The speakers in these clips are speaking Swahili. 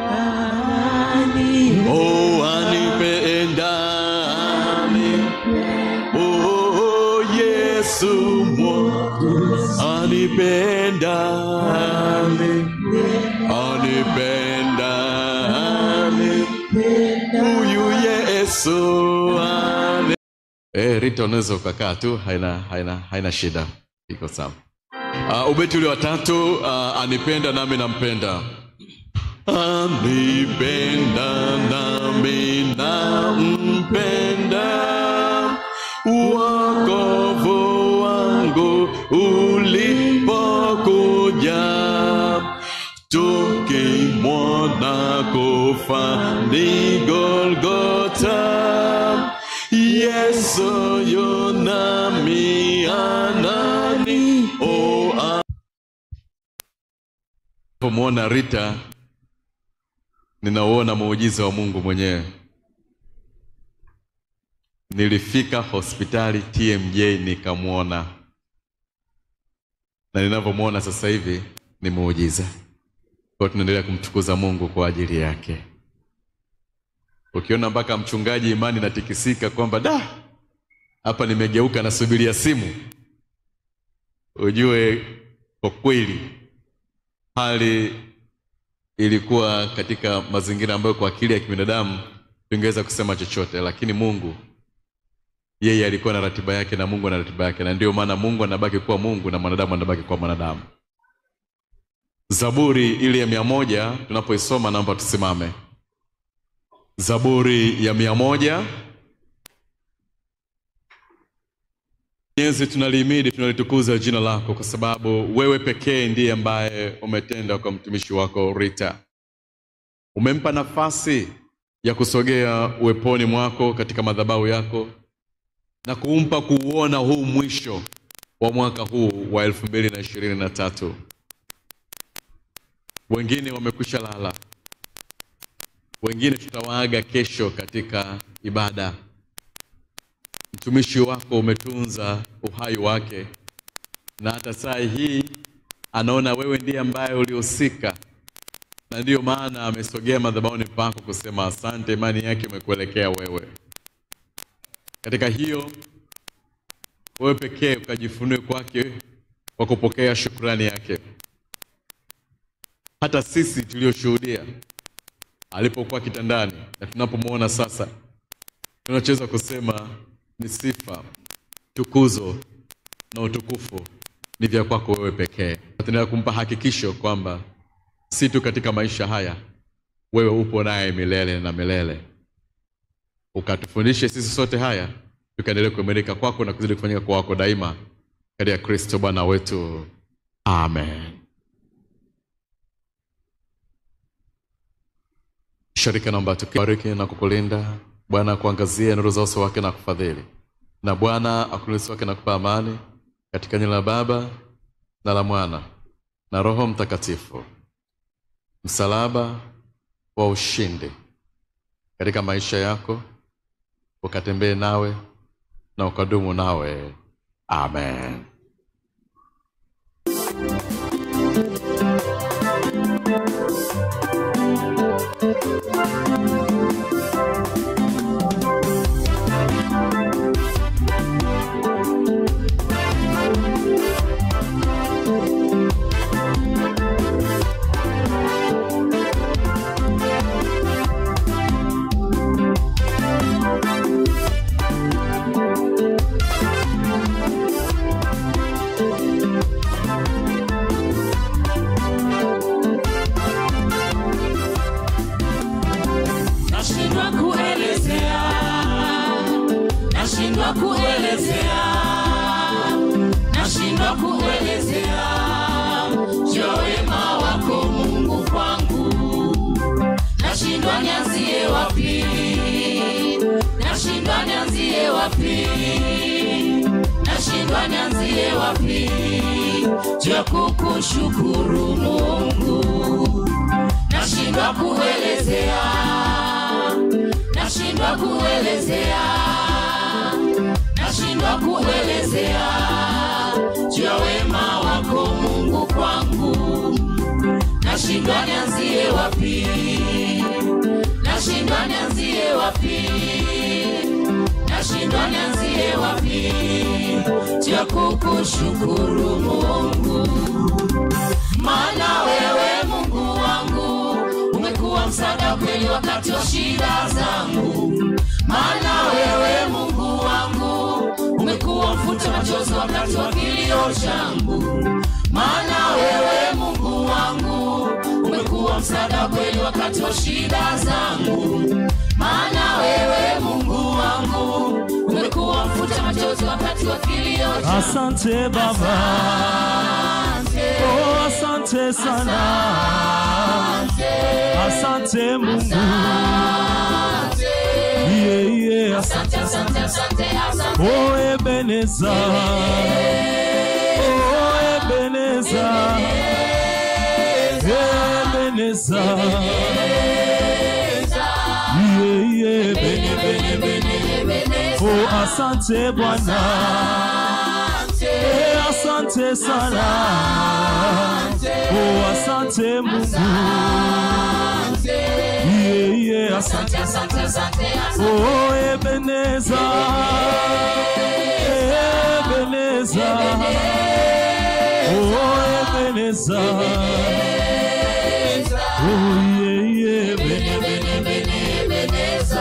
Oh, anipenda Oh, Yesu mwokozi anipenda anipenda huyu Yesu ane... Eh, Rita unaweza ukakaa tu haina, haina, haina shida iko sawa uh, ubeti ule wa tatu uh, anipenda nami nampenda anipenda nami nampenda wakovu wangu ulipokuja tukimwona kufa ni golgota yesu yunami anani o pomwona rita ninauona muujiza wa mungu mwenyewe nilifika hospitali tmj nikamwona na ninavyomwona sasa hivi ni muujiza kwao tunaendelea kumtukuza mungu kwa ajili yake ukiona mpaka mchungaji imani natikisika kwamba da hapa nimegeuka nasubiria simu ujue kwa kweli hali ilikuwa katika mazingira ambayo kwa akili ya kibinadamu tungeweza kusema chochote lakini mungu yeye alikuwa na ratiba yake na mungu ana ratiba yake na ndio maana mungu anabaki kuwa mungu na mwanadamu anabaki kuwa mwanadamu zaburi ile ya mia moja tunapoisoma naomba tusimame zaburi ya mia moja Mwenyezi, tunalihimidi tunalitukuza jina lako kwa sababu wewe pekee ndiye ambaye umetenda kwa mtumishi wako Rita. Umempa nafasi ya kusogea uweponi mwako katika madhabahu yako na kumpa kuuona huu mwisho wa mwaka huu wa elfu mbili na ishirini na tatu. Wengine wamekwisha lala, wengine tutawaaga kesho katika ibada mtumishi wako umetunza uhai wake na hata saa hii anaona wewe ndiye ambaye ulihusika na ndiyo maana amesogea madhabahuni pako kusema asante imani yake imekuelekea wewe katika hiyo wewe pekee ukajifunue kwake kwa kupokea shukrani yake hata sisi tulioshuhudia alipokuwa kitandani na tunapomwona sasa tunachoweza kusema ni sifa tukuzo na utukufu ni vya kwako wewe pekee tunaendelea kumpa hakikisho kwamba si tu katika maisha haya wewe upo naye milele na milele ukatufundishe sisi sote haya tukaendelea kuimarika kwako na kuzidi kufanyika kwa wako daima katika kristo bwana wetu amen sharika naomba tukibariki na kukulinda bwana akuangazie nuru za uso wake na kufadhili na bwana akulisi wake na kupa amani katika jina la baba na la mwana na roho mtakatifu msalaba wa ushindi katika maisha yako ukatembee nawe na ukadumu nawe amen nashindwa kuelezea nashindwa kuelezea nashindwa kuelezea juu wema wako mungu kwangu nashindwa nianzie wapi nashindwa nianzie wapi nashindwa nianzie wapi juu ya kukushukuru mungu nashindwa kuelezea nashindwa kuelezea nashindwa kuelezea juu ya wema wako mungu kwangu nashindwa nianzie wapi wapi nashindwa nianzie wapi cha kukushukuru mungu maana wewe mungu wangu umekuwa msaada kweli wakati wa shida zangu maana wewe mungu wangu umekuwa mfuta machozi wakati wa kilio changu maana wewe mungu wangu umekuwa msaada kweli wakati wa shida zangu maana wewe mungu wangu umekuwa mfuta machozi wakati wa kilio changu Asante Baba, oh, asante sana, asante Mungu, yeah, yeah. Asante, asante, asante, asante. Oh, Ebeneza, oh, Ebeneza, Ebeneza, yeah, yeah. Bene, bene, bene. Oh, asante Bwana. Eh, asante sana oh asante mungu yeah, yeah, asante Asante, asante, asante. oh ebeneza ebeneza oh ebeneza oh yeah, yeah, bene, bene, bene.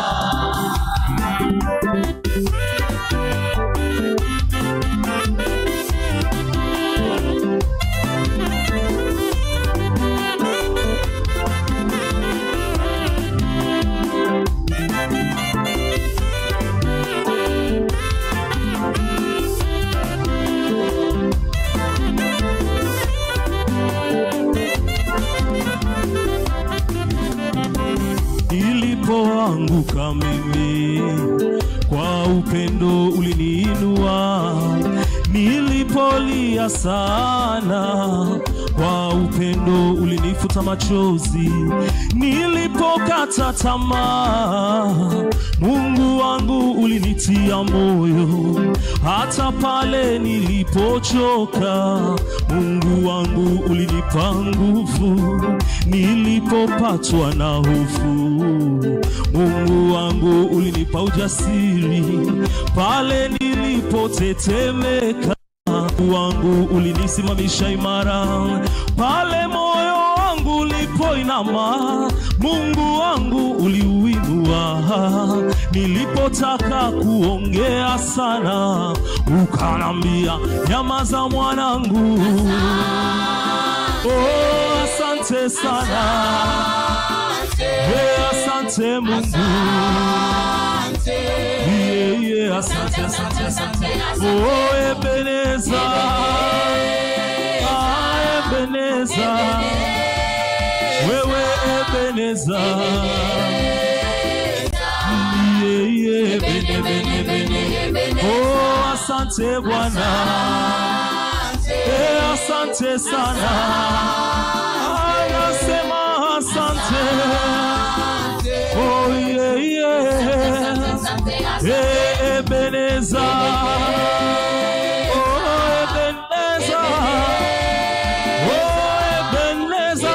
nilipoanguka mimi kwa upendo uliniinua nilipolia sana kwa upendo ulinifuta machozi nilipokata tamaa mungu wangu ulinitia moyo hata pale nilipochoka mungu wangu ulinipa nguvu nilipopatwa na hofu mungu wangu ulinipa ujasiri pale nilipotetemeka Mungu wangu ulinisimamisha imara pale moyo wangu ulipoinama mungu wangu uliuinua nilipotaka kuongea sana ukanambia nyamaza mwanangu oh, asante sana hey, asante mungu yeah, yeah, asante, asante, asante. Oh, Ebeneza, ah, Ebeneza, wewe Ebeneza, yeah, yeah, bene, bene, bene. Oh, asante Bwana, eh, asante sana, anasema asante, oh, yeah, yeah. Eh, Ebeneza. Oh, Ebeneza. Oh, Ebeneza.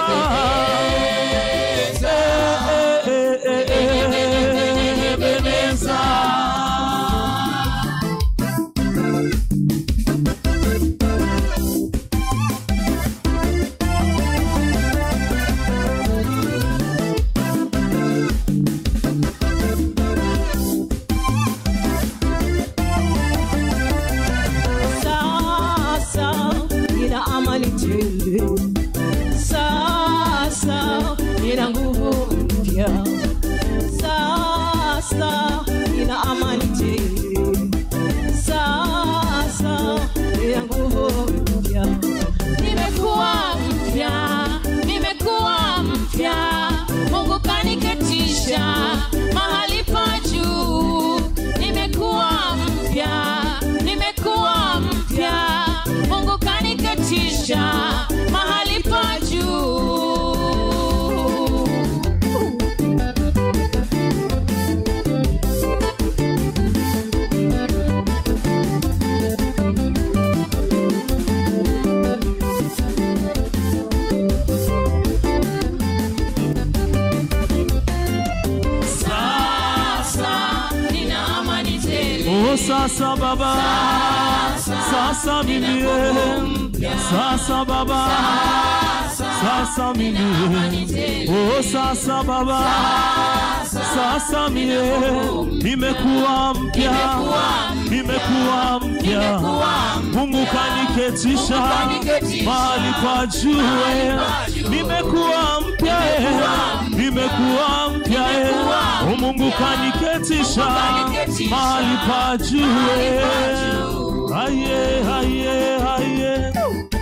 Eh, eh, eh, eh, eh, Ebeneza. Sasa nina amani tele, sasa nina nguvu mpya, sasa nina amani tele, sasa nina nguvu mpya. nimekuwa mpya nimekuwa mpya mungu kaniketisha mahali pa juu nimekuwa mpya nimekuwa mpya mungu kaniketisha mahali pa juu sasa baba sasa mimi sasa baba sasa mimi oh sasa baba sasa mie nimekuwa mpya nimekuwa mpya mungu kaniketisha mahali pa juu nimekuwa mpya nimekuwa mpya oh mungu kaniketisha mahali pa juu aye aye aye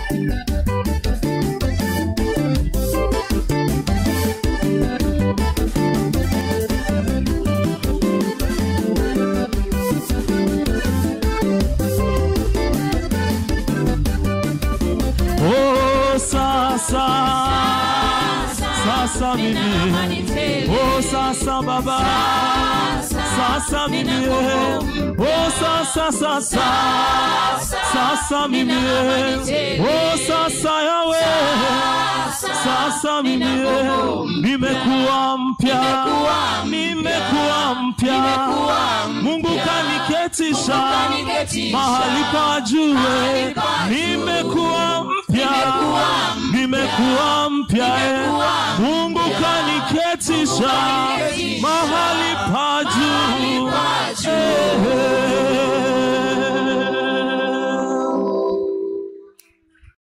Oh, sasa sasa mimi oh sasa baba sasa mimi oh sasa sasa sasa mimi oh sasa yawe sasa mimi nimekuwa mpya nimekuwa mpya Mungu kaniketisha mahali pa juu nimekuwa mpya nimekuwa mpya Mungu kaniketisha mahali